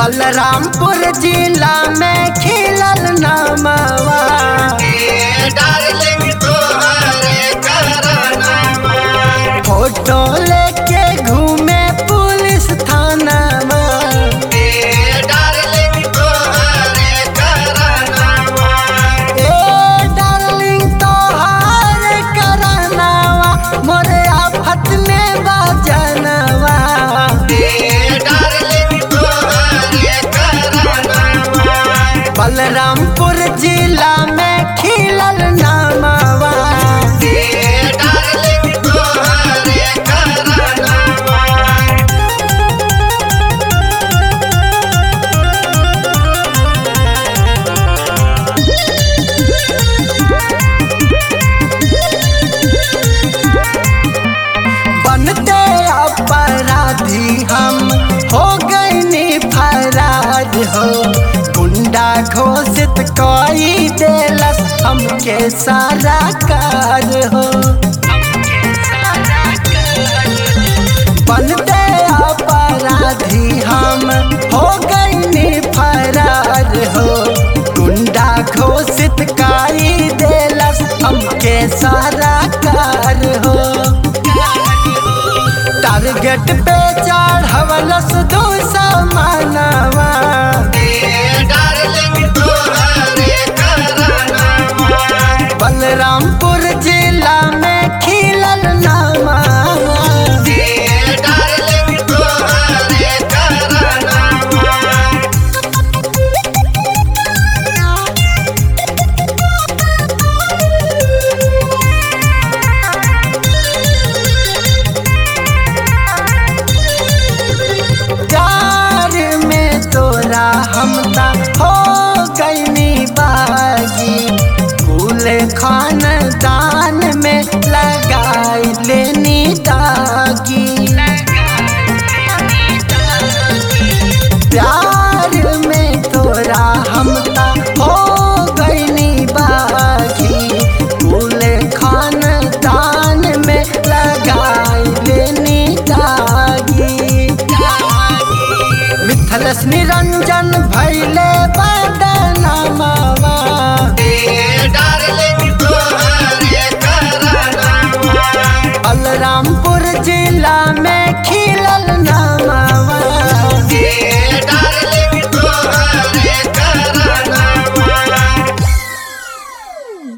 बलरामपुर जिला में खिलल नामवा डार्लिंग तोहरे करनामा फोटो लेके घूमे पुलिस थानावा डार्लिंग तोहरे करनामा ए डार्लिंग तोहार करनावा मोरे आफत में बजनवा डार्लिंग तोहरे करनामा बलरामपुर जिला में खिलल नामवा डार्लिंग तोहरे करनामा बनते अपराधी हम हो गए फरार हो गुंडा घोषित कोई देलस हमके सारा कार हो बनते अपराधी हम हो गए फरार हो गुंडा घोषित काई देलस हमके सारा कार हो टारगेट पे चढ़वलस दो समानवा डार्लिंग तोहरे करनामा बलरामपुर जिला में खिलल नामा डार्लिंग तोहरे करनामा प्यार में तोरा हमता हो गईनी बागी कुल खानदान में लगाई लेनी दागी प्यार में तोरा हमता हो गईनी बागी कुल खानदान में लगाई लेनी दागी मिथलस निरंजन भैले बदनामवा डार्लिंग तोहरे करनामा बलरामपुर जिला में खिलल नाम